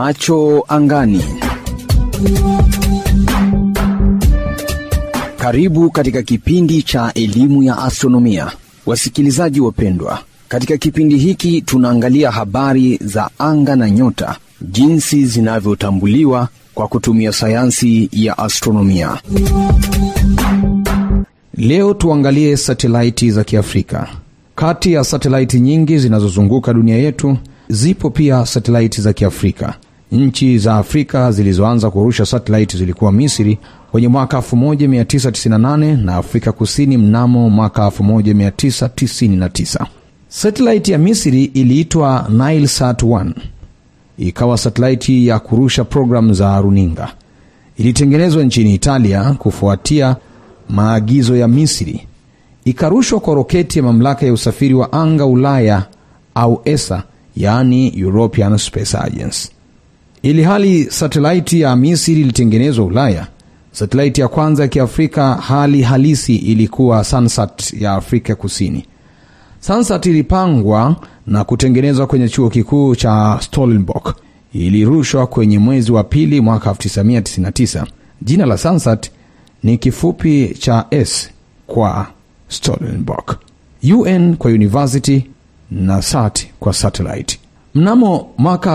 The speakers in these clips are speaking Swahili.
Macho angani. Karibu katika kipindi cha elimu ya astronomia, wasikilizaji wapendwa. Katika kipindi hiki tunaangalia habari za anga na nyota, jinsi zinavyotambuliwa kwa kutumia sayansi ya astronomia. Leo tuangalie satelaiti za Kiafrika. Kati ya satelaiti nyingi zinazozunguka dunia yetu, zipo pia satelaiti za Kiafrika. Nchi za Afrika zilizoanza kurusha satelaiti zilikuwa Misri kwenye mwaka 1998 na Afrika Kusini mnamo mwaka 1999. Satelaiti ya Misri iliitwa Nilesat 1 ikawa satelaiti ya kurusha programu za runinga. Ilitengenezwa nchini Italia kufuatia maagizo ya Misri, ikarushwa kwa roketi ya mamlaka ya usafiri wa anga Ulaya au ESA, yaani European Space Agency. Ili hali satelaiti ya Misri ilitengenezwa Ulaya, satelaiti ya kwanza ya Kiafrika hali halisi ilikuwa Sansat ya Afrika Kusini. Sansat ilipangwa na kutengenezwa kwenye chuo kikuu cha Stellenbosch. Ilirushwa kwenye mwezi wa pili mwaka 1999. Jina la Sansat ni kifupi cha S kwa Stellenbosch, UN kwa university na SAT kwa satellite. Mnamo mwaka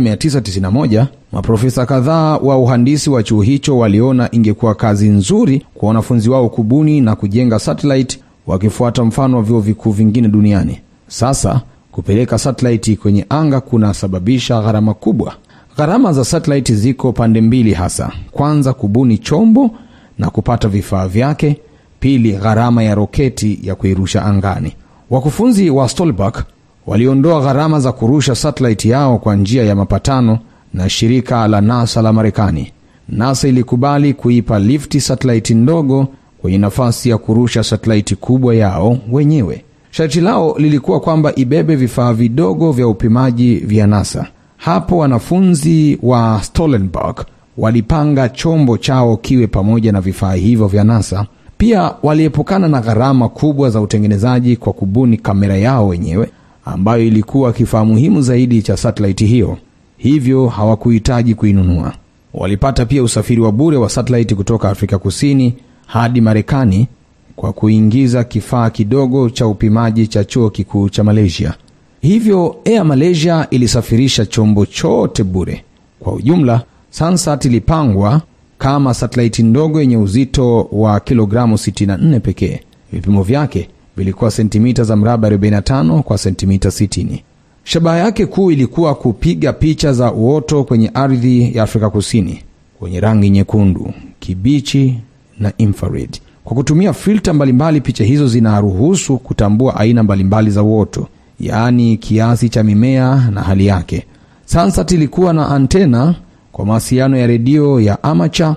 1991 maprofesa kadhaa wa uhandisi wa chuo hicho waliona ingekuwa kazi nzuri kwa wanafunzi wao kubuni na kujenga satellite wakifuata mfano wa vyuo vikuu vingine duniani. Sasa kupeleka satellite kwenye anga kunasababisha gharama kubwa. Gharama za satellite ziko pande mbili hasa: kwanza, kubuni chombo na kupata vifaa vyake; pili, gharama ya roketi ya kuirusha angani. Wakufunzi wa Stolberg waliondoa gharama za kurusha satellite yao kwa njia ya mapatano na shirika la NASA la Marekani. NASA ilikubali kuipa lifti satellite ndogo kwenye nafasi ya kurusha satellite kubwa yao wenyewe. Sharti lao lilikuwa kwamba ibebe vifaa vidogo vya upimaji vya NASA. Hapo wanafunzi wa Stellenbosch walipanga chombo chao kiwe pamoja na vifaa hivyo vya NASA. Pia waliepukana na gharama kubwa za utengenezaji kwa kubuni kamera yao wenyewe ambayo ilikuwa kifaa muhimu zaidi cha satelaiti hiyo, hivyo hawakuhitaji kuinunua. Walipata pia usafiri wa bure wa satelaiti kutoka Afrika Kusini hadi Marekani kwa kuingiza kifaa kidogo cha upimaji cha chuo kikuu cha Malaysia. Hivyo Air Malaysia ilisafirisha chombo chote bure. Kwa ujumla, Sansat ilipangwa kama satelaiti ndogo yenye uzito wa kilogramu 64 pekee. Vipimo vyake vilikuwa sentimita za mraba 45 kwa sentimita 60. Shabaha yake kuu ilikuwa kupiga picha za uoto kwenye ardhi ya Afrika Kusini kwenye rangi nyekundu, kibichi na infrared. Kwa kutumia filta mbalimbali, picha hizo zinaruhusu kutambua aina mbalimbali za uoto, yaani kiasi cha mimea na hali yake. Sansat ilikuwa na antena kwa mawasiliano ya redio ya amacha,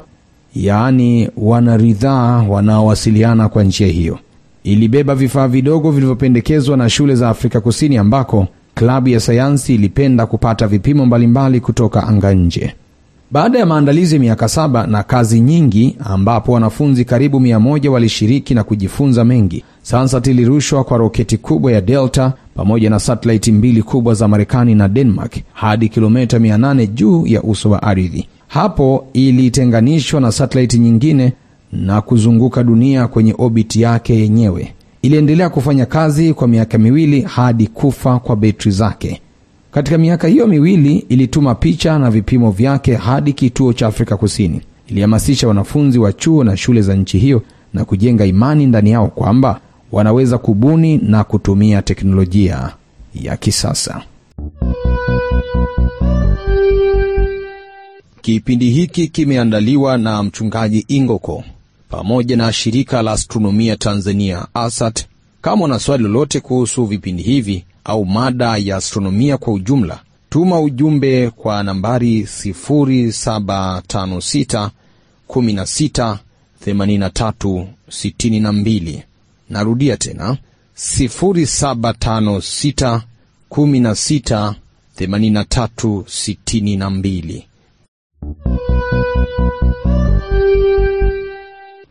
yaani wanaridhaa wanaowasiliana kwa njia hiyo. Ilibeba vifaa vidogo vilivyopendekezwa na shule za Afrika Kusini ambako klabu ya sayansi ilipenda kupata vipimo mbalimbali kutoka anga nje. Baada ya maandalizi ya miaka saba na kazi nyingi, ambapo wanafunzi karibu mia moja walishiriki na kujifunza mengi, Sansat ilirushwa kwa roketi kubwa ya Delta pamoja na satelaiti mbili kubwa za Marekani na Denmark hadi kilomita 800 juu ya uso wa ardhi. Hapo ilitenganishwa na satelaiti nyingine na kuzunguka dunia kwenye obiti yake yenyewe. Iliendelea kufanya kazi kwa miaka miwili hadi kufa kwa betri zake. Katika miaka hiyo miwili ilituma picha na vipimo vyake hadi kituo cha Afrika Kusini. Ilihamasisha wanafunzi wa chuo na shule za nchi hiyo na kujenga imani ndani yao kwamba wanaweza kubuni na kutumia teknolojia ya kisasa. Kipindi hiki kimeandaliwa na mchungaji Ingoko pamoja na shirika la astronomia Tanzania ASAT. Kama una swali lolote kuhusu vipindi hivi au mada ya astronomia kwa ujumla, tuma ujumbe kwa nambari 0756 16 83 62. Narudia tena 0756 16 83 62.